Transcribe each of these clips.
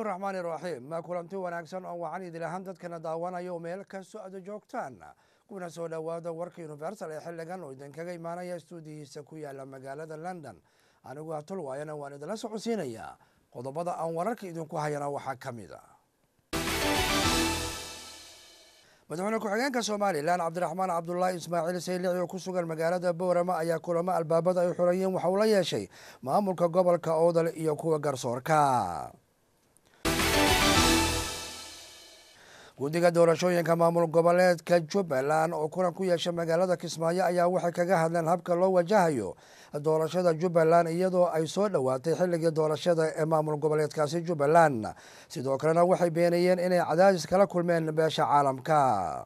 raxmaani raxiim ma kulanti wanaagsan oo wacan idil ahaan dadkana daawanayo meel kastoo aada joogtaan kuna soo dhowaada warka universal ee xiligan oo idinkaga imaanaya stuudiyihiisa ku yaala magaalada london anigu hatulwaayana waan idinla socodsiinayaa qodobada aan wararka idinku hayana waxaa ka mid a madaxweyne ku-xigeenka somalilan cabdiraxmaan cabdulaahi ismaaciil saylici oo ku sugan magaalada boorama ayaa kulamo albaabada ay xurayeen waxa uu la yeeshay maamulka gobolka oodal iyo kuwa garsoorka guddiga doorashooyinka maamul goboleedka jubbaland oo kulan ku yeesha magaalada kismaayo ayaa waxay kaga hadleen habka loo wajahayo doorashada jubbaland iyadoo ay soo dhowaatay xilligii doorashada ee maamul goboleedkaasi jubbaland sidoo kalena waxay beenayeen inay cadaadis kala kulmeen beesha caalamka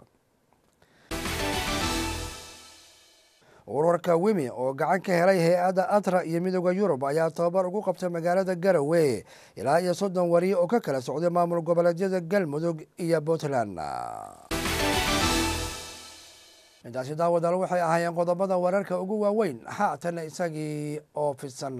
ururka wimi oo gacan ka helay hay-adda atra iyo midooda yurub ayaa tababar ugu qabtay magaalada garowe ilaa iyo soddon wariye oo ka kala socday maamul goboleedyada galmudug iyo puntland intaasi daawadaal waxay ahaayeen qodobada wararka ugu waaweyn haatana isagii oo fidsan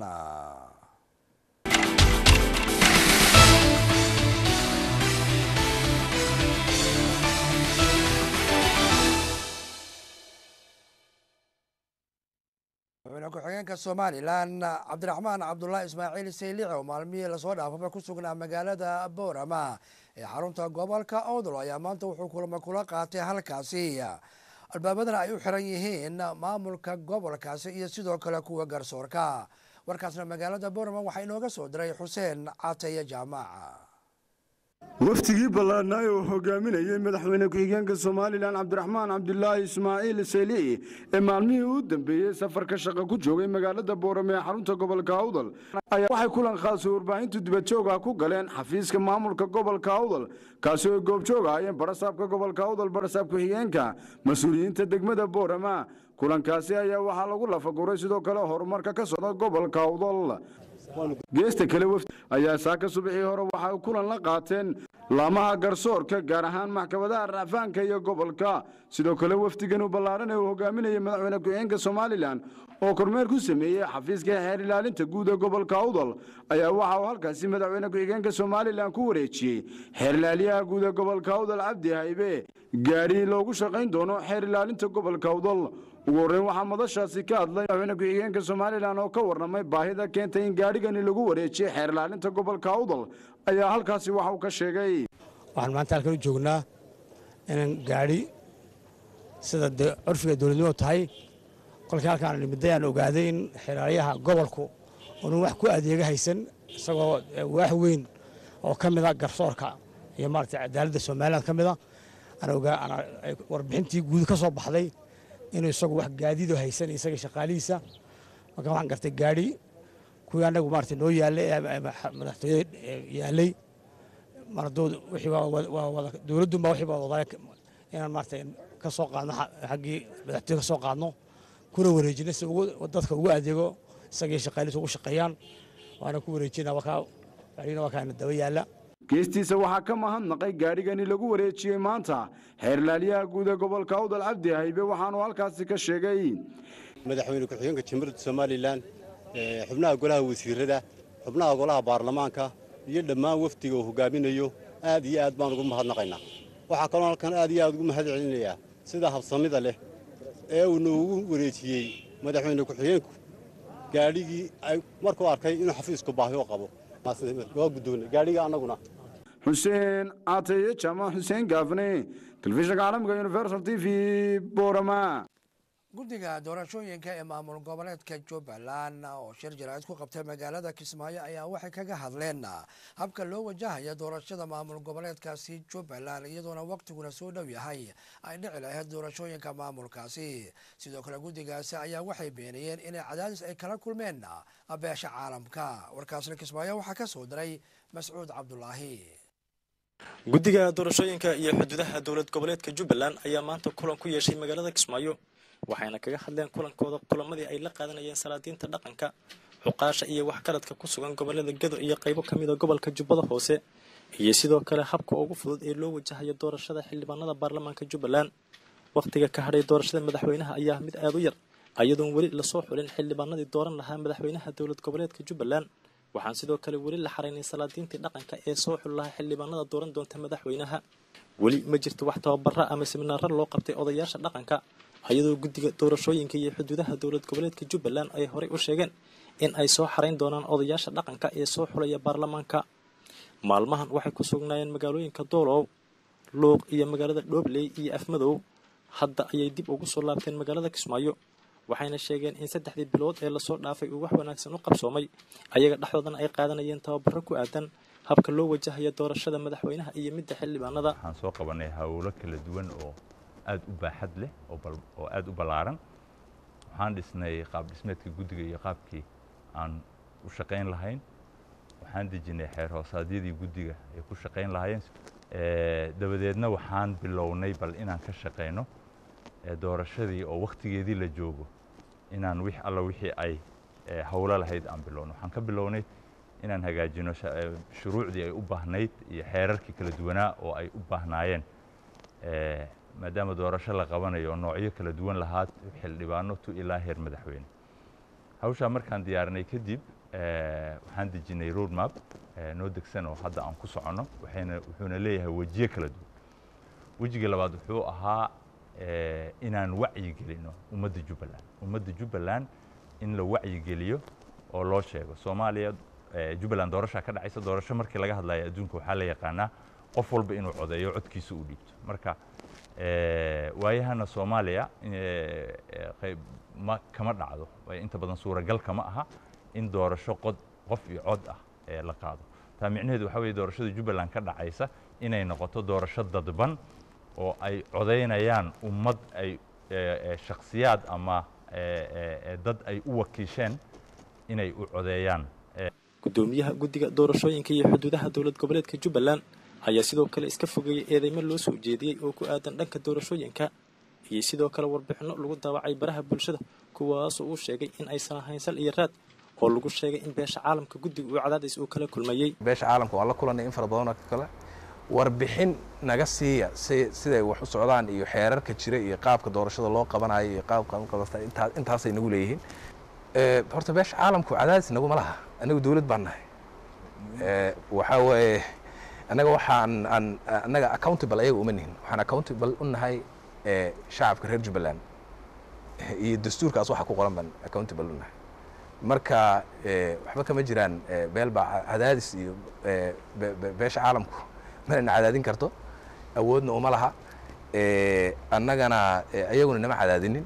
madaxweyne ku-xigeenka somalilan cabdiraxmaan cabdulaahi ismaaciil saylici oo maalmihii lasoo dhaafaba ku sugnaa magaalada boorama ee xarunta gobolka oodol ayaa maanta wuxuu kulamo kula qaatay halkaasi albaabadana ay u xiran yihiin maamulka gobolkaasi iyo sidoo kale kuwa garsoorka warkaasna magaalada boorama waxaa inooga soo diray xuseen cateeye jaamac waftigii ballaadhnaa oo hogaaminayay madaxweyne ku-xigeenka somalilan cabdiraxmaan cabdulaahi ismaaciil saylici ee maalmihii u dambeeyey safarka shaqa ku joogay magaalada boorame ee xarunta gobolka awdal ayaa waxay kulan khaasi warbaahintu dibadjooga ku galeen xafiiska maamulka gobolka awdal kaasi oo goobjoog ahaayeen barasaabka gobolka awdal barasaab ku-xigeenka mas-uuliyiinta degmada boorama kulankaasi ayaa waxaa lagu lafaguray sidoo kale horumarka ka socda gobolka awdal geesta kale wafdi ayaa saaka subaxii hore waxay kulan la qaateen laamaha garsoorka gaar ahaan maxkamadaha racfaanka iyo gobolka sidoo kale wafdigan u ballaaran ee uu hogaaminayay madaxweyne ku-xigeenka somalilan oo kormeer ku sameeyey xafiiska xeer ilaalinta guud ee gobolka awdal ayaa waxa uu halkaasi madaxweyne ku-xigeenka somalilan ku wareejiyey xeer ilaaliyaha guud ee gobolka awdal cabdi haybe gaadhi loogu shaqayn doono xeer ilaalinta gobolka awdal ugu horreyn waxaa madashaasi ka hadlay madaxweyne ku-xigeenka somalilan oo ka warramay baahida keentay in gaadhigani lagu wareejiyey xeer ilaalinta gobolka awdal ayaa halkaasi waxa uu ka sheegay waxaan maanta halkan u joognaa inaan gaadhi sida dee curfiga dowladnimo tahay kolkii halkaan nimidday aan ogaaday in xeeraalyaha gobolku oonu wax ku adeega haysan isagoo waax weyn oo ka mida garsoorka iyo maarata cadaaladda somaliland ka mida warbixintii guud ka soo baxday inuu isagu wax gaadiido haysan isaga shaqaalihiisa marka waxaan gartay gaadhi kuwii annagu maarata noo yaallay madaxtooyada yaallay dowladdunba wixii baa wadaa inaan maarata ka soo qaadno xaggii madaxtooye ka soo qaadno kuna wareejino si dadka ugu adeego isagii shaqaalihiisa ugu shaqeeyaan waana ku wareejina wakaa gaadhigina waa kaana daba yaalla geestiisa waxaa ka mahadnaqay gaadhigani lagu wareejiyey maanta xeerlaaliyaha guud ee gobolka awdal cabdi haybe waxaanu halkaasi ka sheegay madaxweyne ku-xigeenka jamhuuriyadda somalilan xubnaha golaha wasiirada xubnaha golaha baarlamaanka iyo dhammaan wafdiga uu hogaaminayo aad iyo aad baan ugu mahadnaqaynaa waxaa kaloo halkan aad iyo aad ugu mahad celinayaa sida habsamida leh ee uu noogu wareejiyey madaxweyne ku-xigeenku gaadhigii markuu arkay inuu xafiisku baahi u qabo waa guddoonay gaadhiga annaguna xuseen caateye jaamac xuseen gaafne telefishinka caalamka universal t v boorama guddiga doorashooyinka ee maamul goboleedka jubbaland oo shir jaraa'id ku qabtay magaalada kismaayo ayaa waxay kaga hadleen habka loo wajahaya doorashada maamul goboleedkaasi jubbaland iyadoona waqtiguna soo dhow yahay ay dhici lahayd doorashooyinka maamulkaasi sidoo kale guddigaasi ayaa waxay beenayeen inay cadaadis ay kala kulmeen beesha caalamka warkaasna kismaayo waxaa ka soo diray mascuud cabdulaahi guddiga doorashooyinka iyo xuduudaha dowlad goboleedka jubbaland ayaa maanta kulan ku yeeshay magaalada kismaayo waxayna kaga hadleen kulankooda kulamadii ay la qaadanayeen salaadiinta dhaqanka xuqaasha iyo waxgaradka ku sugan gobolada gedo iyo qaybo ka mida gobolka jubbada hoose iyo sidoo kale habka ugu fudud ee loo wajahayo doorashada xildhibaanada baarlamaanka jubbaland wakhtiga ka hadhay doorashada madaxweynaha ayaa mid aada u yar ayadoon weli lasoo xulin xildhibaanadii dooran lahaa madaxweynaha dowlad goboleedka jubbaland waxaan sidoo kale weli la xaraynay salaadiintii dhaqanka ee soo xul lahaa xildhibaanada dooran doonta madaxweynaha weli ma jirto wax tababara ama siminaaro loo qabtay odayaasha dhaqanka iyadoo guddiga doorashooyinka iyo xuduudaha dowlad goboleedka jubbaland ay horey u sheegeen in ay soo xarayn doonaan odayaasha dhaqanka ee soo xulaya baarlamaanka maalmahan waxay ku sugnaayeen magaalooyinka doolow luuq iyo magaalada dhoobley iyo afmadow hadda ayay dib ugu soo laabteen magaalada kismaayo waxayna sheegeen in saddexdii bilood ee lasoo dhaafay uu wax wanaagsan u qabsoomay ayaga dhexdoodana ay qaadanayeen tababaro ku aadan habka loo wajahayo doorashada madaxweynaha iyo midda xildhibaanada waxaan soo qabanay howlo kala duwan oo aada u baaxad leh oo aada u ballaaran waxaan dhisnay qaab dhismeedka guddiga iyo qaabkii aan u shaqayn lahayn waxaan dejinay xeer hoosaadyadii guddiga ay ku shaqayn lahaayeen dabadeedna waxaan bilownay bal inaan ka shaqayno doorashadii oo wakhtigeedii la joogo inaan wix alla wixii ay howlo lahayd aan bilowno waxaan ka bilownay inaan hagaajino shuruucdii ay u baahnayd iyo xeerarkii kala duwanaa oo ay u baahnaayeen maadaama doorasho la qabanayo oo noocyo kala duwan lahaa xildhibaano tu ilaa heer madaxweyne hawshaa markaan diyaarinay kadib waxaan dejinay road map noo degsan oo hadda aan ku soconno waxayna wuxuuna leeyahay wejiye kala duwan wejiga labaad wuxuu ahaa inaan wacyi gelino ummadda jubbaland ummadda jubbaland in la wacyi geliyo oo loo sheego soomaaliya jubbaland doorashaa ka dhacaysa doorasho markii laga hadlayo adduunka waxaa la yaqaanaa qof walba inuu codeeyo codkiisa u dhiibto marka waayahana soomaaliya qayb ma kama dhacdo inta badan suuragal kama aha in doorasho qod qof iyo cod ah ee la qaado taa micnaheedu waxaa weye doorashada jubbaland ka dhacaysa inay noqoto doorasho dadban oo ay codaynayaan ummad ay shakhsiyaad ama dad ay u wakiisheen inay u codeeyaan gudoomiyaha guddiga doorashooyinka iyo xuduudaha dowlad goboleedka jubbaland ayaa sidoo kale iska fogeeyey eedeymo loo soo jeediyey oo ku aadan dhanka doorashooyinka iyo sidoo kale warbixinno lagu daawacay baraha bulshada kuwaasoo uu sheegay in aysan ahayn sal iyo raad oo lagu sheegay in beesha caalamka guddiga uu cadaadis uu kala kulmayey beesha caalamka waan la kulanay in fara badanoo kale warbixin naga siiya siday wax u socdaan iyo xeerarka jira iyo qaabka doorashada loo qabanayo iyo qaabka intaasay nagu leeyihiin horta beesha caalamku cadaadis naguma laha anagu dawlad baan nahay waxaa weeye annaga waxaan aan annaga accountable ayaga uma nihin waxaan accountable u nahay shacabka reer jubbaland iyo dastuurkaas waxa ku qoran baan accountable u nahay marka waxba kama jiraan beel baa cadaadis iyo beesha caalamku manayna cadaadin karto awoodna uma laha annagana ayaguna nama cadaadinin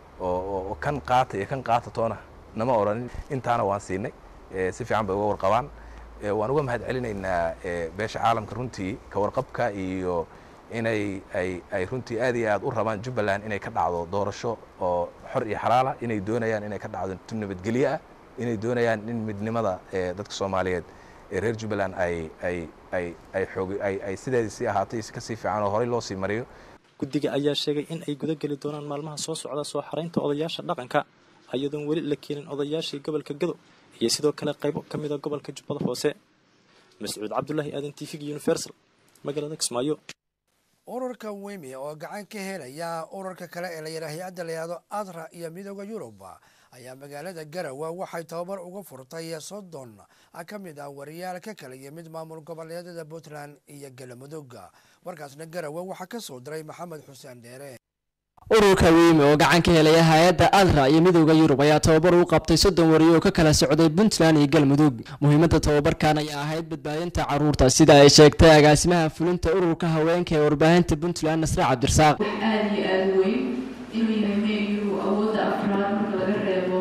oo kan qaata iyo kan qaata toona nama odhanin intaana waan siinay si fiican bay uga warqabaan waan uga mahad celinaynaa beesha caalamka runtii ka warqabka iyo inay ay ay runtii aad iyo aad u rabaan jubbaland inay ka dhacdo doorasho oo xor iyo xalaala inay doonayaan inay ka dhacdo tu nabadgelyo ah inay doonayaan in midnimada dadka soomaaliyeed ee reer jubbaland ay ay ay ay xoog ay ay sideedii sii ahaatay kasii fiican oo horey loo sii mariyo guddiga ayaa sheegay in ay guda geli doonaan maalmaha soo socda soo xaraynta odayaasha dhaqanka iyadoon weli la keenin odayaashii gobolka gado iyo sidoo kale qaybo ka mida gobolka jubbada hoose mascuud cabdulaahi aadan t v universal magaalada kismaayo ururka wemi oo gacan ka helaya ururka kale ee layidhaha hay-adda layihahdo adra iyo midooda yurub ayaa magaalada garawa waxay tababar uga furtay soddon ka mid ah wariyaal ka kala yimid maamul goboleedyada puntland iyo galamudug warkaasna garawa waxaa ka soo diray maxamed xuseen dheere ururka weyme oo gacan ka helaya hay-adda adra iyo midooda yurub ayaa tababar u qabtay soddon wariyo oo ka kala socday puntland iyo galmudug muhiimadda tababarkan ayaa ahayd badbaadinta caruurta sida ay sheegtay agaasimaha fulinta ururka haweenka ee warbaahinta puntland nasre cabdirasaaq aada iyo aada weyn inuu yahay meyu awoodda afraad marka laga reebo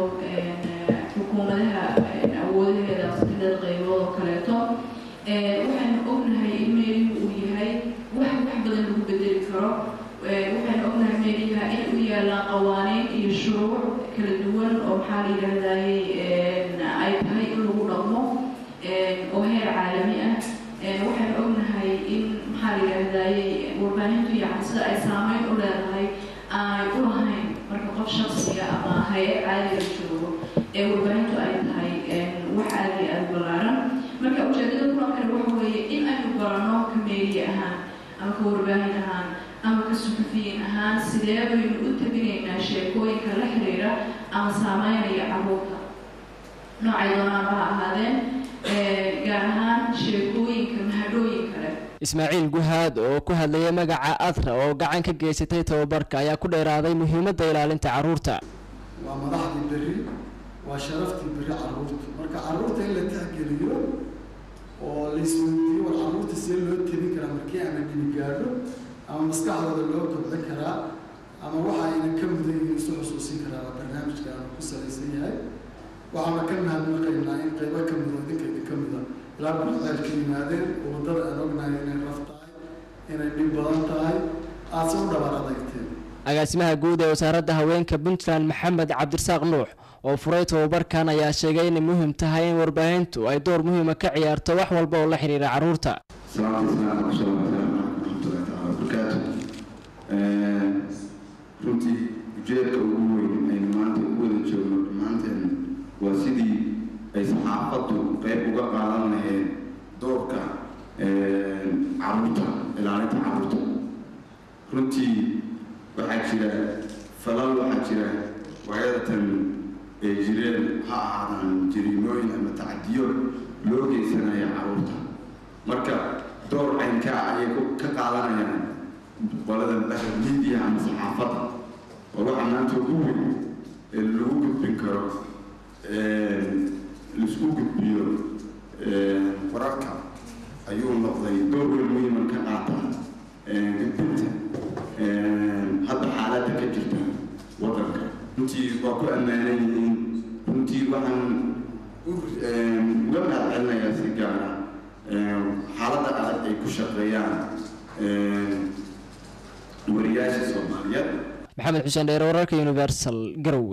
xukuumadaha awoodaheeda sideed qaybood oo kaleeto waxaanu ognahay in meyu uu yahay wax wax badan lagu bedeli karo waxaan ognahay meeliha in u yaalaan qawaaniin iyo shuruuc kala duwan oo maxaa la yidhahdayy ay tahay in lagu dhaqmo oo heer caalami ah waxaan ognahay in maxaa la yidhahdayy warbaahintu yacan sida ay saameyn u leedahay aanay u lahayn marka qof shaksiga ama hay-ad caadiga joogo ee warbaahintu ay tahay wax aada iyo aada ballaaran marka ujeedada kulankani waxa weeye in aynu barano ka meeliye ahaan ama ka warbaahin ahaan ama ka suxufiyiin ahaan sidee baynu u tabinaynaa sheekooyinka la xiriira ama saameynaya caruurta noocay doonaanba ha ahaadeen gaar ahaan sheekooyinka mahadhooyinka leh ismaaciil guhaad oo ku hadlayay magaca adra oo gacan ka geysatay tababarka ayaa ku dheeraaday muhiimadda ilaalinta carruurta waa madaxdii berri waa sharaftii berri carruurta marka carruurta in la tixgeliyo oo laisweydiiyo war carruurta see loo tebin karaa markii ama dhini gaadho ama maskaxdooda loo kobcin karaa ama waxa ayna ka mudan yihiin isu xusuusin karaa waa barnaamijka aanu ku salaysan yahay waxaana ka mahadnaqaynaa in qaybo ka mida idinka idinka mida ilaa buxdaalka yimaadeen oo waddada aan ognahay inay raf tahay inay dhib badan tahay aadse u dhabar adagteen agaasimaha guud ee wasaaradda haweenka puntland maxamed cabdirasaaq nuux oo furay tababarkan ayaa sheegay inay muhiim tahay in warbaahintu ay door muhiima ka ciyaarto wax walba oo la xiriira carruurta runtii ujeedka ugu weyn aynu maanta u wada joogno dhammaanteen waa sidii ay saxaafaddu qayb uga qaadan lahayd doorka caruurta ilaalinta caruurta runtii waxaa jira falal waxaa jira waayadatan ee jireen ha ahaadaan jariimooyin ama tacadiyo loo geysanaya caruurta marka door caynkaa ayay ka qaadanayaan qolada media ama saxaafadda oo waxaa maanta ugu weyn ee lagu gudbin karo laisku gudbiyo wararka ayuu noqday door weyn muhiiman ka qaata gudbinta hadda xaaladda ka jirta waddanka runtii waa ku ammaanan yihiin runtii waxaan uga mahad celinayaa si gaara xaaladda adag ay ku shaqeeyaan wariyaasha soomaaliyeed maxamed xuseen dheere wararka universal garowe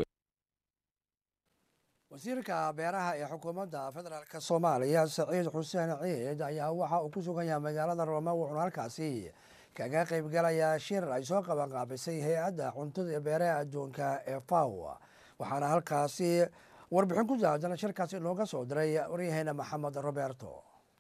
wasiirka beeraha ee xukuumadda federaalk soomaaliya saciid xuseen ciid ayaa waxa uu ku sugan yahay magaalada roome wuxuuna halkaasi kaga qaybgalayaa shir ay soo qaban qaabisay hay-adda cuntada ee beeraha adduunka ee faw waxaana halkaasi warbixin ku saabsan shirkaasi inooga soo diray waryaheena maxamed roberto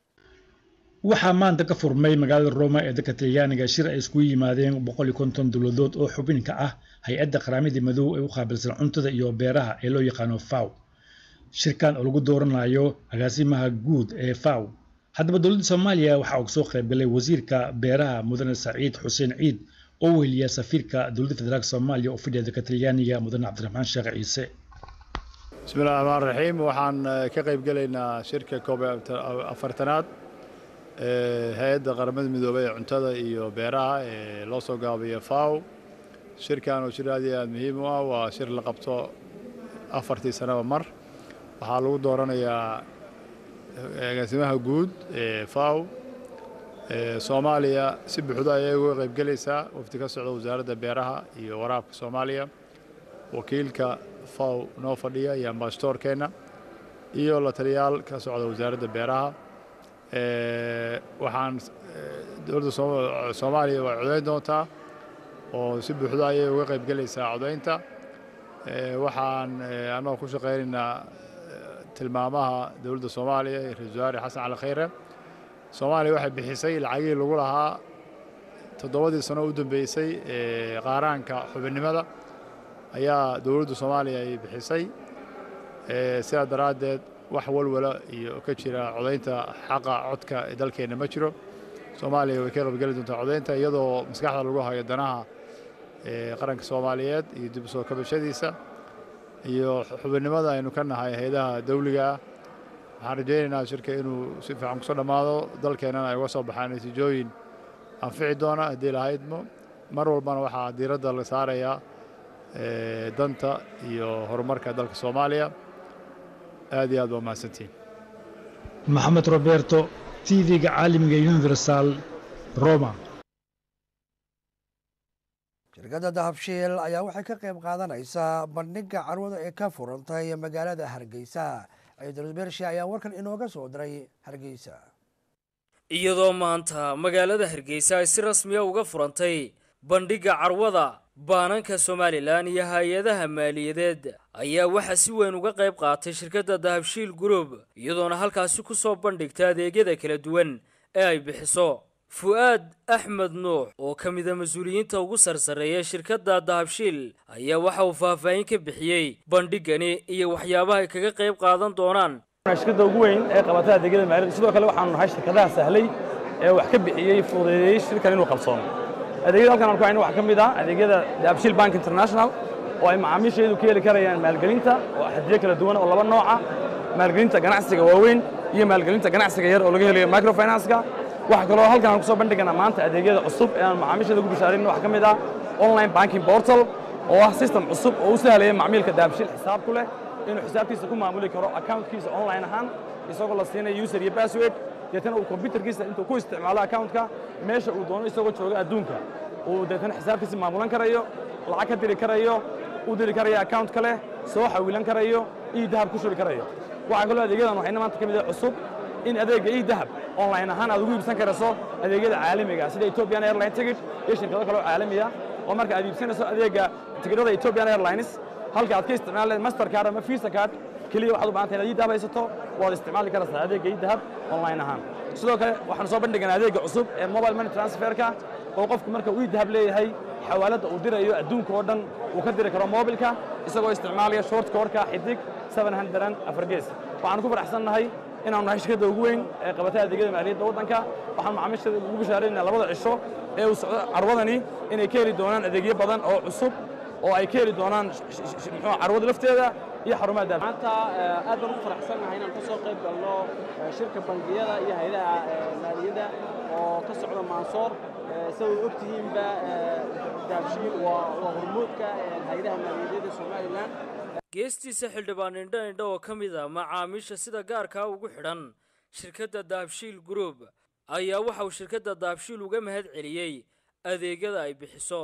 waxaa maanta ka furmay magaalada roma ee dalka talyaaniga shir ay iskugu yimaadeen boqol iyo konton dowladood oo xubin ka ah hay-adda qaramada madow ee u qaabilsan cuntada iyo beeraha ee loo yaqaano faw shirkan oo lagu dooranayo agaasimaha guud ee faw haddaba dowladda soomaaliya waxaa uga soo qaybgalay wasiirka beeraha mudane saciid xuseen ciid oo weheliya safiirka dowladda federaalk soomaaliya oo fidhiya dalka talyaaniga mudane cabdiraxmaan sheekh ciise bismillahi raxmaan raxiim waxaan ka qaybgelaynaa shirka koob afartanaad hay-adda qaramada midoobay ee cuntada iyo beeraha ee loo soo gaabiyo faw shirkan oo shir aad iyo aad muhiim u ah waa shir la qabto afartii sanaba mar waxaa lagu dooranayaa agaasimaha guud ee faw soomaaliya si buuxdo ayay uga qaybgelaysaa wafdi ka socda wasaaradda beeraha iyo waraabka soomaaliya wakiilka faw noo fadhiya iyo ambasadoorkeenna iyo la taliyaal ka socda wasaaradda beeraha waxaan dowladda soomaaliya waa codayn doontaa oo si buuxdo ayay uga qaybgelaysaa codaynta waxaan annagoo ku shaqaynaynaa tilmaamaha dowladda soomaaliya iyo ra-isul wasaare xasan cali khayre soomaaliya waxay bixisay lacagihii lagu lahaa toddobadii sano u dambeysay ee qaaraanka xubinnimada ayaa dowladda soomaaliya ay bixisay sidaa daraaddeed wax walwala iyo ka jira codaynta xaqa codka ee dalkeenna ma jiro soomaaliya way ka qaybgeli doontaa codaynta iyadoo maskaxda lagu hayo danaha qaranka soomaaliyeed iyo dib u soo kabashadiisa iyo xubinnimada aynu ka nahay hay-adaha dawliga ah waxaan rajaynaynaa shirka inuu si fiican kusoo dhammaado dalkeennana ay uga soo baxaan natiijooyin anfici doona haddii lahaydmo mar walbana waxaa diiradda la saarayaa danta iyo horumarka dalka soomaaliya aad iyo aad waa mahadsantiin maxamed roberto t v-ga caalamiga universal roma shirkadda dahabshiil ayaa waxay ka qayb qaadanaysaa bandhigga carwada ee ka furantay magaalada hargeysa ciidul bershi ayaa warkan inooga soo diray hargeysa iyadoo maanta magaalada hargeysa ay si rasmiya uga furantay bandhigga carwada baananka somalilan iyo hay-adaha maaliyadeed ayaa waxaa si weyn uga qayb qaatay shirkadda dahabshiil group iyadoona halkaasi ku soo bandhigta adeegyada kala duwan ee ay bixiso fu-aad axmed nuux oo ka mida mas-uuliyiinta ugu sarsareeya shirkadda dahabshiil ayaa waxa uu faahfaahin ka bixiyey bandhiggani iyo waxyaabaha ay kaga qayb qaadan doonaan shirkadda ugu weyn ee qabata adeegyada maaliyadda sidoo kale waxaanu nahay shirkadaha sahlay ee wax ka bixiyey fududeeyey shirkan inuu qabsoomo adeegyada halkan aan ku hayno waxaa ka mid ah adeegyada daabshiil bank international oo ay macaamiisheedu ka heli karayaan maalgelinta oo xadiyo kala duwan oo laba nooca maalgelinta ganacsiga waaweyn iyo maalgelinta ganacsiga yar oo laga helayo microfinance-ka waxaa kaloo halkan aan ku soo bandhiganaa maanta adeegyada cusub ee aan macaamiisheeda ugu bishaarin waxaa ka mid ah online banking portal oo ah system cusub oo u sahlaya macmiilka daabshiil xisaab ku leh inuu xisaabtiisa ku maamuli karo accountkiisa online ahaan isagoo la siinayo user iyo password deetana uu computerkiisa intuu ku isticmaalo accountka meesha uu doono isagoo jooga adduunka uu deetana xisaabtiisa maamulan karayo lacag ka diri karayo u diri karayo account kale soo xawilan karayo iyo dahab ku shubi karayo waxaa kaloo adeegyadan waxayna maanta ka mid ah cusub in adeegga ii dahab online ahaan aad ugu iibsan karayso adeegyada caalamiga sida Ethiopian Airline ticket iyo shirkado kale oo caalami ah oo marka aad iibsanayso adeegga tigidhada Ethiopian Airlines halka aad ka isticmaali lahayd mastercard ama visa card keliya waxaad u baahan tahay inaad ii dahab haysato waad isticmaali karaysaa adeegga ii dahab online ahaan sidoo kale waxaanu soo bandhiganaa adeegga cusub ee mobile money transferka oo qofku marka uu ii dahab leeyahay xawaaladda uu dirayo adduunka oo dhan uu ka diri karo mobilka isagoo isticmaalaya short koorka xidig 700 afar gees waxaanu ku faraxsannahay inaanu nahay shirkadda ugu weyn ee qabata adeegyada maaliyadda waddanka waxaan macaamiisheeda ugu bishaaraynaa labada cisho ee uu socdo carwadani inay ka heli doonaan adeegyo badan oo cusub oo ay ka heli doonaan muxuu carwada lafteeda iyo xarumaha daab maanta aad baan ugu faraxsannahay inaan ka soo qayb galno shirka bangiyada iyo hay'adaha maaliyadda oo ka socda maansoor sida way ogtihiinba daabshiil waa hormuudka hay'adaha maaliyadeed ee somalilan geestiisa xildhibaan indho indho oo ka mid a macaamiisha sida gaarkaa ugu xidhan shirkadda daabshiil group ayaa waxa uu shirkadda daabshiil uga mahad celiyey adeegyada ay bixiso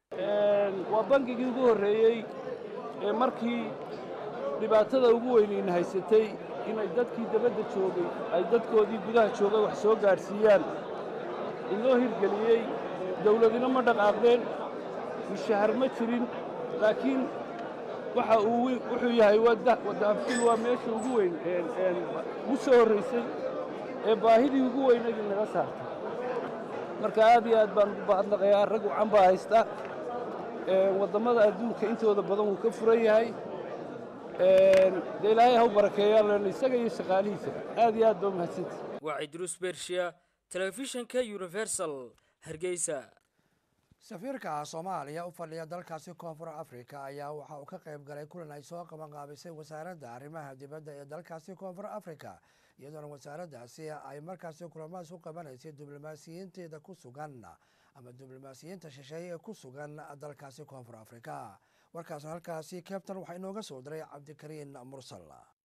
waa bangigii ugu horreeyey ee markii dhibaatada ugu weynayna haysatay inay dadkii dabadda joogay ay dadkoodii gudaha joogay wax soo gaadhsiiyaan inoo hirgeliyey dawladina ma dhaqaaqdeen mushahar ma jirin laakiin waxa uu wuxuu yahay daabshiil waa meesha ugu weyn ugu soo horraysay ee baahidii ugu weynayd naga saartay marka aad iyo aad baan ugu baadnaqayaa rag wacan baa haysta wadammada adduunka intooda badan wuu ka furan yahay dee ilaahay ha u barakeeyaa len isaga iyo shaqaalihiisa aad iyo aad baa umahadsanta waa cidruus bershiya telefishinka universal hargeysa safiirka soomaaliya u fadhiya dalkaasi koonfur africa ayaa waxa uu ka qayb galay kulan ay soo qabanqaabisay wasaaradda arrimaha dibadda ee dalkaasi koonfur africa iyadoona wasaaraddaasi ay markaasi kulamahaas u qabanaysay diblomaasiyiinteeda ku sugan ama diblomaasiyiinta shisheeye ee ku sugan dalkaasi koonfur africa warkaas halkaasi kabtan waxaa inooga soo diray cabdikariin mursal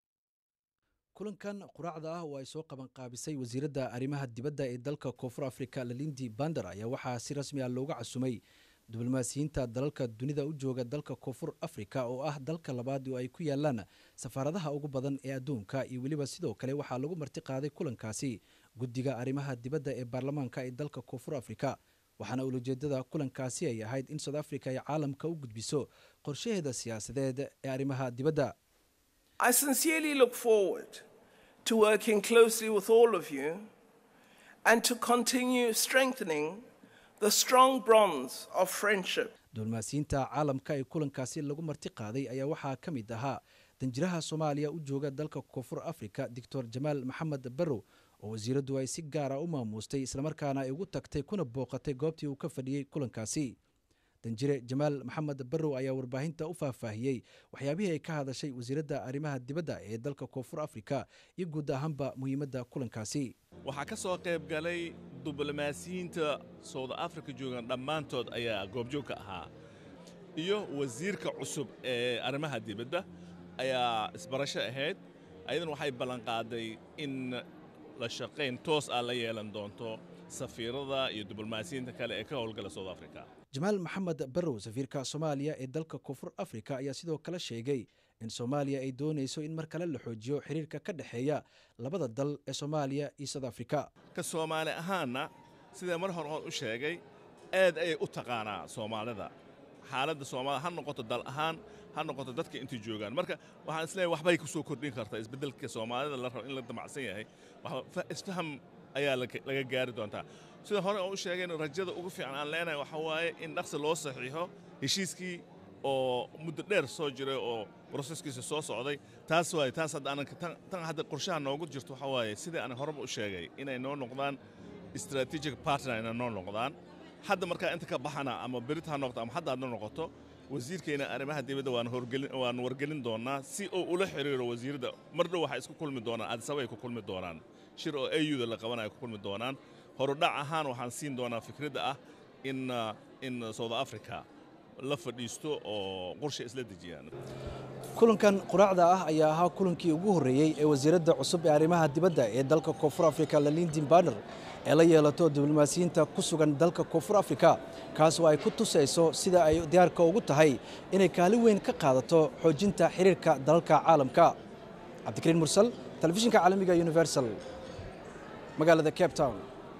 kulankan quraacda ah oo ay soo qabanqaabisay wasiiradda arrimaha dibadda ee dalka koonfur afrika lalindi bander ayaa waxaa si rasmi ah looga casumay diblomaasiyiinta dalalka dunida u jooga dalka koonfur afrika oo ah dalka labaad oo ay ku yaalaan safaaradaha ugu badan ee adduunka iyo weliba sidoo kale waxaa lagu marti qaaday kulankaasi guddiga arrimaha dibadda ee baarlamaanka ee dalka koonfur afrika waxaana ulajeedada kulankaasi ay ahayd in south africa ay caalamka u gudbiso qorshaheeda siyaasadeed ee arrimaha dibadda I sincerely look forward to working closely with all of you and to continue strengthening the strong bonds of friendship. diblomaasiyiinta caalamka ee kulankaasi lagu marti qaaday ayaa waxaa ka mid ahaa danjiraha soomaaliya u jooga dalka koonfur afrika doctor jamaal maxamed barrow oo wasiiraddu ay si gaara u maamuustay islamarkaana ay ugu tagtay kuna booqatay goobtii uu ka fadhiyey kulankaasi danjire jamaal maxamed barrow ayaa warbaahinta u faahfaahiyey waxyaabihii ay ka hadashay wasiiradda arrimaha dibadda ee dalka koonfur afrika iyo guud ahaanba muhiimadda kulankaasi waxaa ka soo qayb galay diblomaasiyiinta south africa joogan dhammaantood ayaa goobjoog ka ahaa iyo wasiirka cusub ee arrimaha dibadda ayaa isbarasho ahayd ayadan waxay ballanqaaday in la shaqayn toos ah la yeelan doonto safiirada iyo diblomaasiyiinta kale ee ka howlgala south africa jamaal maxamed barrow safiirka soomaaliya ee dalka koonfur afrika ayaa sidoo kale sheegay in soomaaliya ay doonayso in mar kale la xoojiyo xiriirka ka dhexeeya labada dal ee soomaaliya iyo south africa ka soomaali ahaanna sidee mar hore oon u sheegay aad ayay u taqaanaa soomaalida xaaladda soomaalida ha noqoto dal ahaan ha noqoto dadka intay joogaan marka waxaan isleeyahay waxbay ku soo kordhin kartaa isbeddelka soomaalida la rabo in la damacsan yahay isfaham ayaa laga gaari doontaa sida hore oo u sheegayna rajada ugu fiican aan leenahay waxa waaye in dhaqsi loo saxiixo heshiiskii oo muddo dheer soo jiray oo broseskiisa soo socday taas waaye taas hadda aanan tan tan hadda qorshaha noogu jirto waxaa waaye sidii aan horeba u sheegay inay noo noqdaan strategic partner inay noo noqdaan hadda markaa inta ka baxana ama berit ha noqoto ama hadda aad noo noqoto wasiirkeena arrimaha dibadda waan horgelin waan wargelin doonaa si uu ula xiriiro wasiirada mar dhow waxay isku kulmi doonaan addisaba ay ku kulmi doonaan shir oo auda la qabanayo ku kulmi doonaan horudhac ahaan waxaan siin doonaa fikradda ah in in south africa la fadhiisto oo qorshe isla dejiyaan kulankan quraacda ah ayaa ahaa kulankii ugu horreeyey ee wasiiradda cusub ee arrimaha dibadda ee dalka koonfur afrika lalindin baner ee la yeelato diblomaasiyiinta ku sugan dalka koonfur afrika kaas oo ay ku tusayso sida ay diyaarka ugu tahay inay kaalin weyn ka qaadato xoojinta xiriirka dalalka caalamka cabdikariin mursal telefishinka caalamiga universal magaalada cape town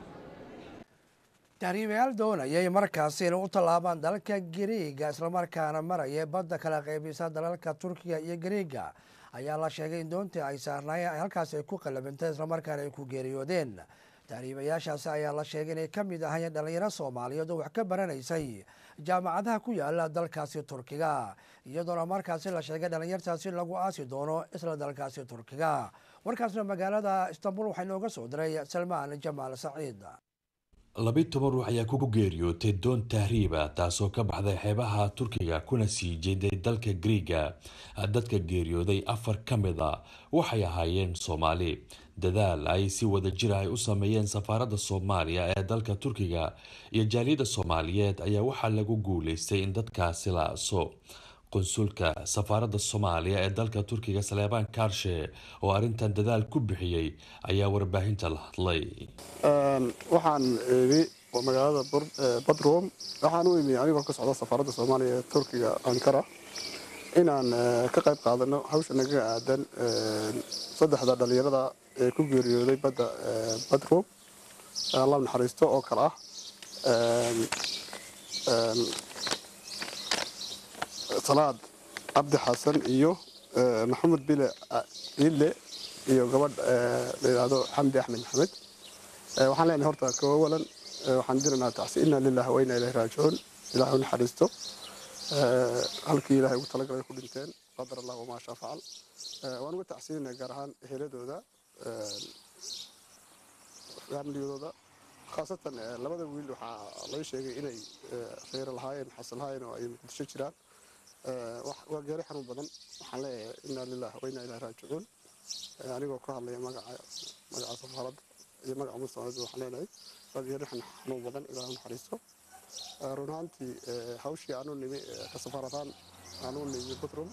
tahriibayaal doonayay markaasi inay u tallaabaan dalalka gariiga islamarkaana maraya badda kala qaybisa dalalka turkiga iyo gariiga ayaa la sheegay in doontii ay saarnaayeen halkaasi ay ku qalabintay islamarkaana ay ku geeriyoodeen tahriibayaashaasi ayaa la sheegay inay ka mid ahayeen dhallinyaro soomaaliyeed oo wax ka baranaysay jaamacadaha ku yaala dalkaasi turkiga iyadoona markaasi la sheegay dhallinyartaasi lagu aasi doono isla dalkaasi turkiga warkaasna magaalada istanbul waxaa inooga soo diray salmaan jamaal saciid labi toban ruux ayaa ku geeriyootay doon tahriiba taasoo ka baxday xeebaha turkiga kuna sii jeeday dalka griiga dadka geeriyooday afar ka mid a waxay ahaayeen soomaali dadaal ay si wada jir ay u sameeyeen safaaradda soomaaliya ee dalka turkiga iyo jaaliyadda soomaaliyeed ayaa waxaa lagu guuleystay in dadkaasi la aso qunsulka safaaradda soomaaliya ee dalka turkiga saleebaan kaarshe oo arrintan dadaal ku bixiyey ayaa warbaahinta la hadlay waxaan imi magaalada badrum waxaan u imi anigoo ka socda safaaradda soomaaliya ee turkiga ankara inaan ka qayb qaadano hawsha nagaga aadan saddexda dhalinyarada ee ku geeriyooday badda badrum allah naxariisto oo kale ah salaad cabdi xasan iyo maxamed bile ile iyo gabadh la yidhaahdo xamdi axmed maxamed waxaan leenahay horta kawawalan waxaan diranaa tacsi inna lillahi wa inna ilayhi raajicuun ilaahay u naxariisto halkii ilaahay ugu talagalay ku dhinteen qadar allah wamaa shaa facal waan uga tacsiinayna gaar ahaan eheladooda faamiliyadooda khaasatan labada wiil waxaa laga sheegay inay reero lahaayeen xasan lahaayeen oo ay muqdisho jiraan waa geeri xanuun badan waxaan leeyahay inna lillahi wa inna ilayhi raajicuun anigoo ka hadlaya magaca magaca safaaradda iyo magaca mustaqbalka waxaan leenahay waa geeri xanuun badan ilaahu naxariisto run ahaantii hawshii aanu nimi ka safaarataan aanu nimi butrum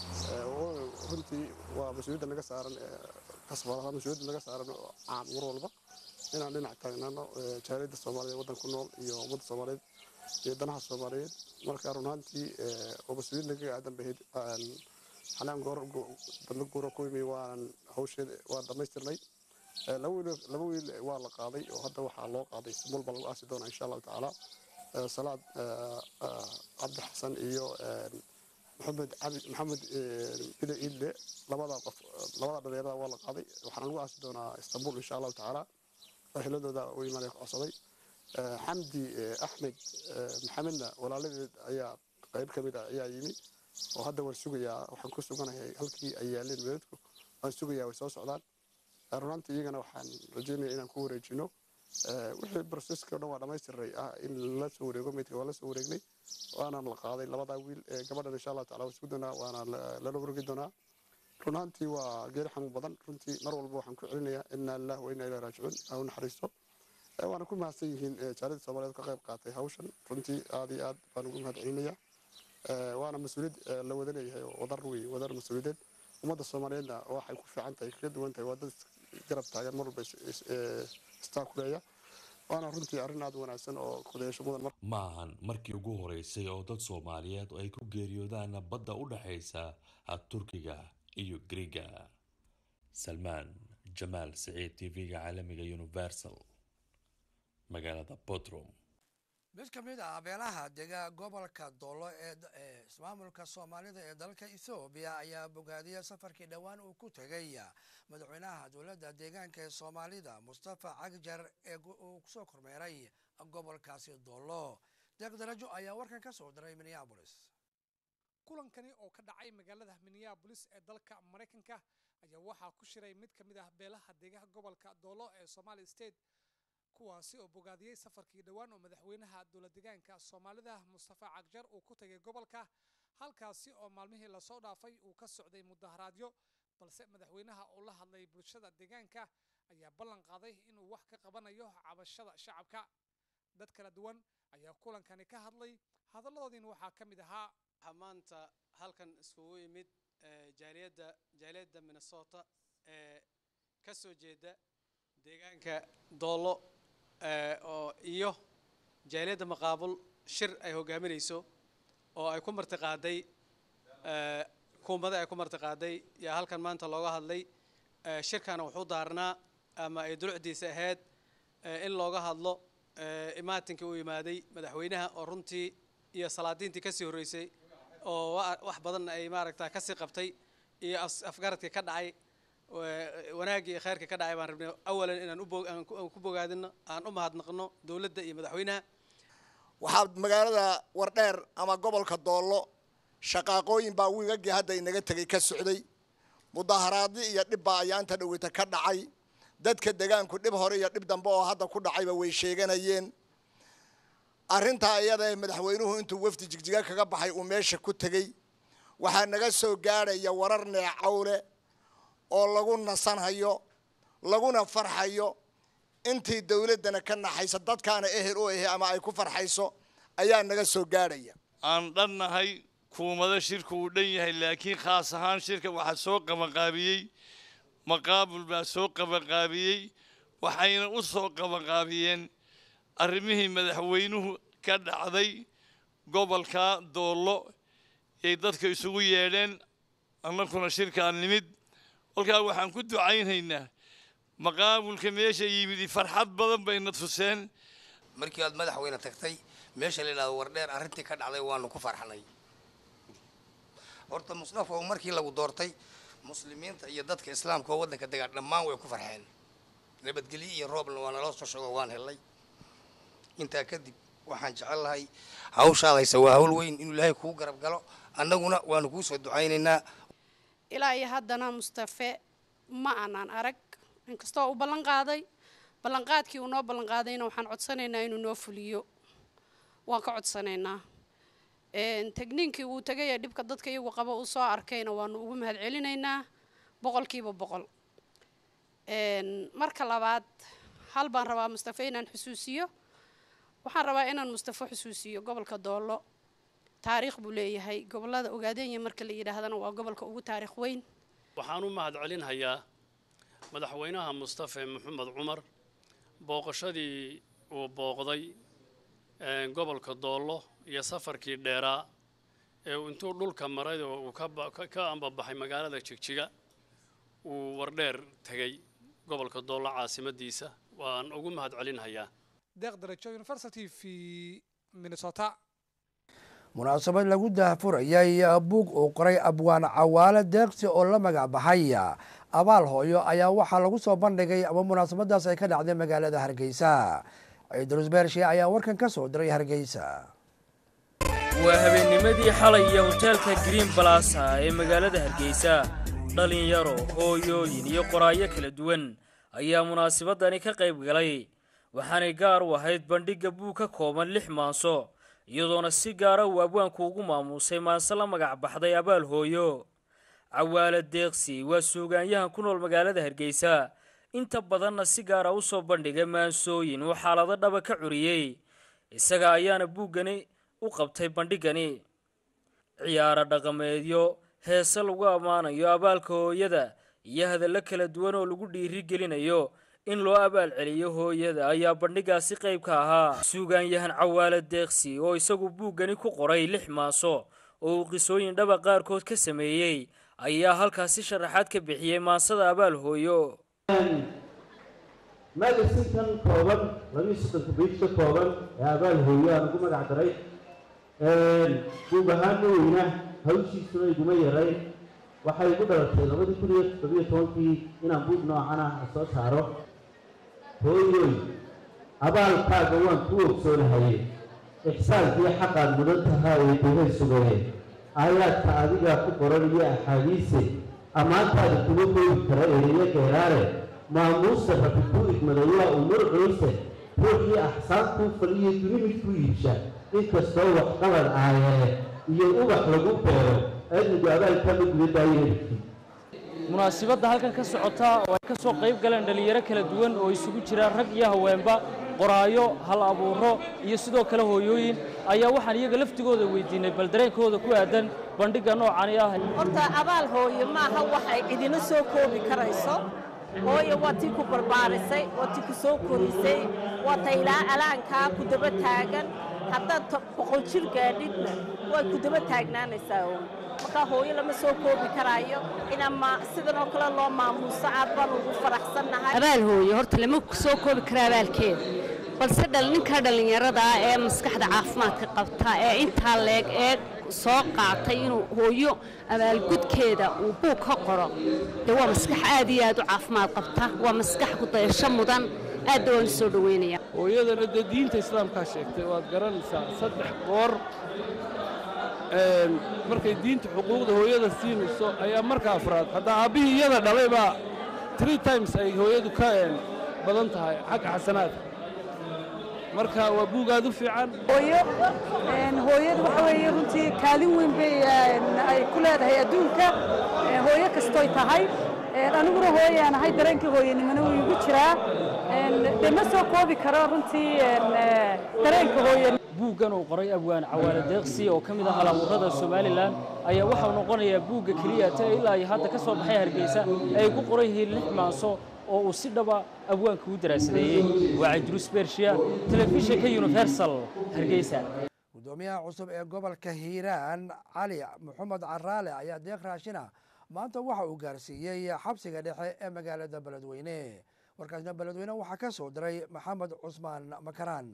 runtii waa mas-uuliyadda naga saaran ka safaarataan mas-uuliyadda naga saaran caam mar walba inaan dhinac taagnaano jaaliyadda soomaaliyeed waddanku nool iyo ummadda soomaaliyeed iyo danaha soomaaliyeed marka run ahaantii oo mas-uuliyad nagaga aadan bahayd xanaan goor badla guura ku imi waan hawsheeda waa dhammaystirnay laba wiil waa la qaaday oo hadda waxaa loo qaaday istanbul baa lagu aasi doonaa insha allahu tacaala salaad cabdi xasan iyo maxamed maxamed bile iille labada qof labada dhalinyarada waa la qaaday waxaana lagu aasi doonaa istanbul insha allahu tacaala eheladooda u imaanaya ku codsaday xamdi axmed maxamedna walaaladeed ayaa qayb ka mid ah ayaa yimi oo hadda waan sugayaa waxaan ku suganahay halkii ay yaaleen meedadku waan sugayaa way soo socdaan runaantii iyagana waxaan rajeynaya inaan ku wareejino wixii broseska o dhan waa dhammaystiray ah in la soo wareego meydka waa la soo wareegnay waana la qaaday labadaa wiil gabadhan insha allah tacala waa isku doonaa waana lala wareegi doonaa runaantii waa geeri xanuun badan runtii mar walba waxaan ku celinayaa inna lillahi wa inna ilayhi raajicuun ha u naxariisto waana ku mahadsan yihiin jaalida soomaaliyeed ka qayb qaatay hawshan runtii aad iyo aad baan ugu mahad celinayaa waana mas-uuliyad la wada leeyahay oo wadar wey wadar mas-uuliyadeed ummadda soomaaliyeedna waxay ku fiican tahay kaga duwan tahay waa dad garab taagan mar walba istaakuleeya waana runtii arrin aad wanaagsan oo kudayaasho mudan mar ma ahan markii ugu horeysay oo dad soomaaliyeed ay ku geeriyoodaan badda u dhexaysa turkiga iyo griiga salmaan jamaal siciid t v-ga caalamiga universal magaalada bodrum mid ka mid ah beelaha dega gobolka doolo ee ismaamulka soomaalida ee dalka ethoobiya ayaa bogaadiyay safarkii dhowaan uu ku tegay madaxweynaha dowladda deegaanka ee soomaalida mustafa cagjar ee uu kusoo kormeeray gobolkaasi doolo deeq darajo ayaa warkan ka soo diray minneabolis kulankani oo ka dhacay magaalada minneabolis ee dalka maraykanka ayaa waxaa ku shiray mid ka mid ah beelaha deegaha gobolka doolo ee somali state kuwaasi oo bogaadiyey safarkii dhowaan oo madaxweynaha dowlad deegaanka soomaalida mustafa cagjar uu ku tagay gobolka halkaasi oo maalmihii lasoo dhaafay uu ka socday mudaharaadyo balse madaxweynaha oo la hadlay bulshada deegaanka ayaa ballan qaaday inuu wax ka qabanayo cabashada shacabka dad kala duwan ayaa kulankani ka hadlay hadalladoodiina waxaa ka mid ahaa waxaa maanta halkan iskugu yimid jaaliyadda jaaliyadda minnesota ee ka soo jeeda deegaanka doollo oo iyo jaaliyadda maqaabul shir ay hogaaminayso oo ay ku martiqaaday kuumada ay ku martiqaaday yaa halkan maanta looga hadlay shirkana wuxuu daarnaa ama ay dulucdiisa ahayd in looga hadlo imaatinkii uu yimaaday madaxweynaha oo runtii iyo salaadiintii kasii horreysay oo wax badan ay maaragta kasii qabtay iyo afgaradkii ka dhacay wanaaggii iyo khayrkii ka dhacay baan rabnay awalan inaan aan ku bogaadino aan u mahadnaqno dowladda iyo madaxweynaha waxaa magaalada wardheer ama gobolka doollo shaqaaqooyin baa wiigagii hadda inaga tegay ka socday mudaharaadyo iyo dhibbaa ayaa inta dhaweyta ka dhacay dadka degaanku dhib hore iyo dhib dambe oo hadda ku dhacayba way sheeganayeen arrintaa iyada ee madaxweynuhu intuu wafdi jigjiga kaga baxay uu meesha ku tegey waxaa naga soo gaadhaya warar neecawle oo lagu nasanhayo laguna farxayo intii dowladdana ka naxaysa dadkaana ehel u ahi ama ay ku farxayso ayaa naga soo gaadhaya aan dhannahay kuumado shirku uu dhan yahay laakiin khaas ahaan shirka waxaa soo qabanqaabiyey maqaabul baa soo qabanqaabiyey waxayna u soo qabanqaabiyeen arrimihii madaxweynuhu ka dhacday gobolka doollo yay dadka isugu yeedheen annakuna shirkaan nimid kolkaa waxaan ku ducaynhaynaa maqaabulka meesha yimidi farxad badan bayna tuseen markii aad madaxweyne tagtay meesha la yidhahdo wardheer arrintii ka dhacday waanu ku farxnay horta mustafa oo markii lagu doortay muslimiinta iyo dadka islaamka oo waddanka degaan dhammaan way ku farxeen nabadgelyo iyo roobna waa naloo soo sheego waan helay intaa kadib waxaan jecel lahay hawshaadaysa waa hawl weyn inuu ilaahay kuu garab galo annaguna waanu kuu soo ducaynaynaa ilaa iyo haddana mustafe ma aanaan arag inkastoo uu ballan qaaday ballanqaadkii uu noo ballan qaadayna waxaan codsanaynaa inuu noo fuliyo waan ka codsanaynaa tegniinkii uu tegay ee dhibka dadka iyagu qaba uu soo arkayna waanu ugu mahad celinaynaa boqolkiiba boqol marka labaad hal baan rabaa mustafe inaan xusuusiyo waxaan rabaa inaan mustafe xusuusiyo gobolka doollo taariikh buu leeyahay gobolada ogaadenya marka la yidhaahdana waa gobolka ugu taariikh weyn waxaan u mahad celinhayaa madaxweynaha mustafe maxamed cumar booqashadii uu booqday gobolka doollo iyo safarkii dheeraa ee uu intuu dhulka maray oo uu ka ambabaxay magaalada jigjiga uu wardheer tegey gobolka doollo caasimadiisa waan ugu mahad celinhayaa deeq darajo university v minnesota munaasabad lagu daahfurayay buug uu qoray abwaan cawaale deeqsi oo la magac baxay abaal hooyo ayaa waxaa lagu soo bandhigay ama munaasabadaas ay ka dhacday magaalada hargeysa ciidrus beershe ayaa warkan ka soo diray hargeysa waa habeennimadii xalay iyo hoteelka green balasa ee magaalada hargeysa dhallinyaro hooyooyin iyo qoraayo kala duwan ayaa munaasabadani ka qayb galay waxaanay gaar u ahayd bandhigga buug ka kooban lix maanso iyadoona si gaara uu abwaanku ugu maamuusay maanse la magac baxday abaal hooyo cawaale deeqsi waa suugaanyahan ku nool magaalada hargeysa inta badanna si gaara u soo bandhigay maansooyin uu xaalado dhaba ka curiyey isaga ayaana buuggani u qabtay bandhiggani ciyaaro dhaqameedyo heese lagu ammaanayo abaalka hooyada iyo hadallo kala duwan oo lagu dhiiri gelinayo in loo abaal celiyo hooyada ayaa bandhigaasi qayb ka ahaa suugaanyahan cawaale deeqsi oo isagu buuggani ku qoray lix maaso oo uu qisooyin dhaba qaarkood ka sameeyey ayaa halkaasi sharaxaad ka bixiyey maansada abaal hooyo magasinkan kooban labiyo soddonka bayt ka kooban ee abaal hooyo aan ugu magac daray buug ahaan ma weyna hawshiisuna iguma yarayn waxay igu dhalatay labadii kun iyo toddobiyo tobankii inaan buug noocan ah soo saaro hooyoy abaalkaaga waan ku ogsoonahaye ixsaankiyo xaqaad mudan tahaa ee duhay sugaye aayaadka adigaa ku qoran iyo axaadiise ammaantaada kuma koobi kara ereyo dheeraare maamuusta rabbi kuu idmaday waa umur culuse ruuxii axsaantuu faliyo duni mid ku iibsha inkastoo waxqabad aayare iyo ubax lagu beero aadmigu abaalkama gudadaayo hebkii munaasibadda halkan ka socota oo ay ka soo qayb galeen dhallinyaro kala duwan oo isugu jira rag iyo haweenba qoraayo hal abuuro iyo sidoo kale hooyooyin ayaa waxaan iyaga laftigooda weydiinay bal dareenkooda ku aadan bandhigga noocani ah horta abaal hooye maaha wax ay cidina soo koobi karayso hooye waa tii ku barbaarisay waa tii ku soo korisay waa ta ilaa alaankaa ku daba taagan haddaad boqol jir gaadhidna waa ku daba taagnaanaysaa oo markaa hooyo lama soo koobi karaayo inama sidan oo kale loo maamuuso aad baan ugu faraxsannahay abaal hooye horta lama soo koobi kara abaalkeeda balse dhal ninka dhallinyarada ah ee maskaxda caafimaadka qabta ee intaa leeg ee soo qaatay inuu hooyo abaalgudkeeda uu buug ka qoro dee waa maskax aad iyo aad u caafimaad qabta waa maskax ku dayasho mudan aadda waan u soo dhoweynaya hooyadana dee diinta islaamkaa sheegtay waad garanaysaa saddex goor markay diinta xuquuqda hooyada siinayso ayaa marka afraad haddaa aabbihii iyada dhalay baa three times ay hooyadu ka badan tahay xagga xasanaadka marka waa buug aad u fiican hooyo hooyadu waxa weeye runtii kaalin weyn bay ay ku leedahay adduunka hooyo kastoy tahay aniguna hooyaan ahay dareenkii hooyanimona wuu igu jiraa dee ma soo koobi karo runtii dareenka hooyan buuggan uu qoray abwaan cawaale deeqsi oo ka mid ah halabuurada somalilan ayaa waxau noqonayaa buugga keliya ta ilaa iyo hadda ka soo baxay hargeysa ay ku qoran yihiin lix maanso oo uu si dhaba abwaanka u daraasadeeyey waa cidruus bershiya telefishinka universal hargeysa gudoomiyaha cusub ee gobolka hiiraan cali maxamed caraale ayaa deeq raashina maanta waxa uu gaarsiiyey xabsiga dhexe ee magaalada beledweyne warkaasna beledweyne waxaa ka soo diray maxamed cusmaan makaraan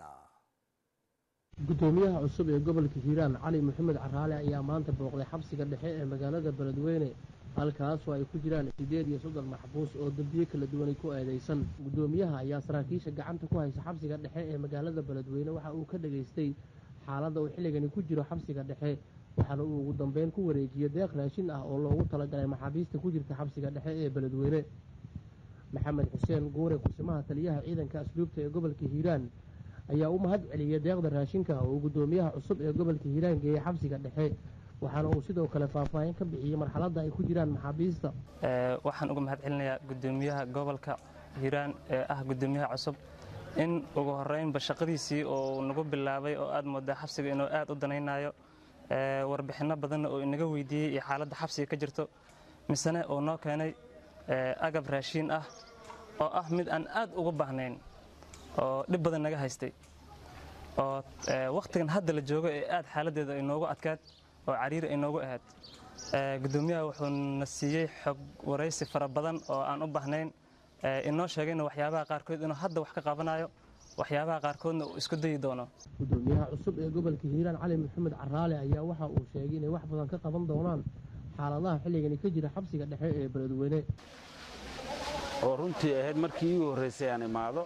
gudoomiyaha cusub ee gobolka hiiraan cali maxamed caraale ayaa maanta booqday xabsiga dhexe ee magaalada beledweyne halkaasoo ay ku jiraan siddeed iyo soddon maxbuus oo dembiye kala duwanay ku eedaysan gudoomiyaha ayaa saraakiisha gacanta ku haysa xabsiga dhexe ee magaalada beledweyne waxa uu ka dhageystay xaaladda uu xilligani ku jiro xabsiga dhexe waxaana uu ugu dambeyn ku wareejiyey deeq raashin ah oo loogu talagalay maxaabiista ku jirta xabsiga dhexe ee beledweyne maxamed xuseen guure kusimaha taliyaha ciidanka asluubta ee gobolka hiiraan ayaa u mahad celiyey deeqda raashinka oo gudoomiyaha cusub ee gobolka hiiraan geeyey xabsiga dhexe waxaana uu sidoo kale faahfaahin ka bixiyey marxaladda ay ku jiraan maxaabiista waxaan uga mahad celinayaa gudoomiyaha gobolka hiiraan ee ah gudoomiyaha cusub in ugu horeynba shaqadiisii oo nagu bilaabay oo aad moodaa xabsiga inuu aad u danaynayo warbixinno badanna oo inaga weydiiyey iyo xaaladda xabsiga ka jirto misene uu noo keenay agab raashiin ah oo ah mid aan aad uga baahnayn oo dhib badan naga haystay oo wakhtigan hadda la joogo ee aad xaaladdeeda ay noogu adkaad oo cariiri ay noogu ahayd gudoomiyaha wuxuu na siiyey xog waraysi fara badan oo aan u baahnayn inoo sheegayna waxyaabaha qaarkood inuu hadda wax ka qabanayo waxyaabaha qaarkoodna uu isku dayi doono gudoomiyaha cusub ee gobolka hiiraan cali maxamed caraale ayaa waxa uu sheegay inay wax badan ka qaban doonaan xaaladaha xilligani ka jira xabsiga dhexe ee beledweyne oo runtii ahayd markii iigu horraysay aan imaado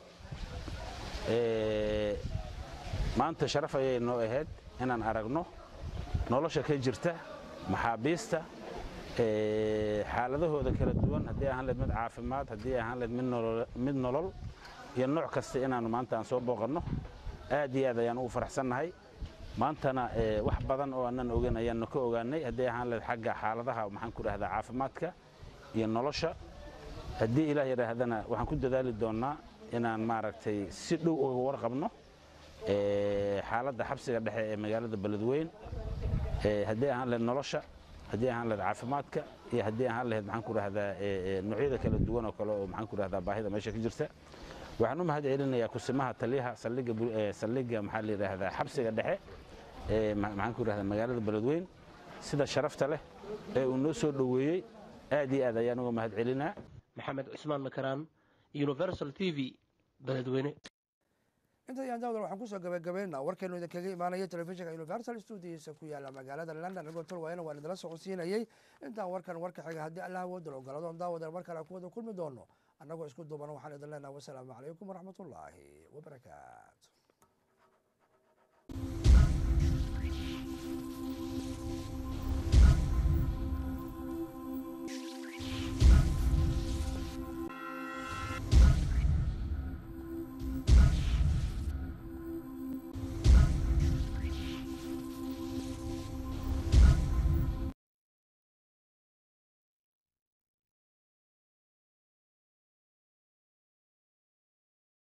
maanta sharaf ayay noo ahayd inaan aragno nolosha ka jirta maxaabiista xaaladahooda kala duwan haddii ahaan leed mid caafimaad haddii ahaan leed mid nolol iyo nooc kasta inaannu maanta aan soo booqanno aad iyo aad ayaan ugu faraxsannahay maantana wax badan oo aanan ogeyn ayaannu ka ogaanay haddii ahaan leed xagga xaaladaha maxaan ku dhahdaa caafimaadka iyo nolosha haddii ilaah yidhaahdana waxaan ku dadaali doonnaa inaan maaragtay si dhow uga warqabno xaaladda xabsiga dhexe ee magaalada beledweyn haddii ahaan lehed nolosha haddii ahaan lehed caafimaadka iyo haddii ahaan lehed maxaan ku dhahdaa noocyada kala duwan oo kale oo maxaan ku dhahdaa baahida meesha ka jirta waxaan u mahad celinayaa kusimaha taliyaha saldhigga saldhigga maxaa la yidhaahdaa xabsiga dhexe ee maxaan ku dhahdaa magaalada beledweyn sida sharafta leh ee uu noo soo dhoweeyey aad iyo aad ayaan uga mahad celinaa maxamed cusmaan makaraan universal t v beledweyne inta ayaan daawdan waxaan kusoo gabagabaynaa warkeenu idinkaga imaanaya telefishinka universal studiisa ku yaala magaalada london anigoo tolwaayana waan idinla socodsiinayey intaan warkan warka xiga haddii allah awoodal ogoladoon daawadan mar kale ku wada kulmi doono annagoo isku duuban waxaan idin leenaha wasalaamu calaykum waraxmatullaahi wabarakaatu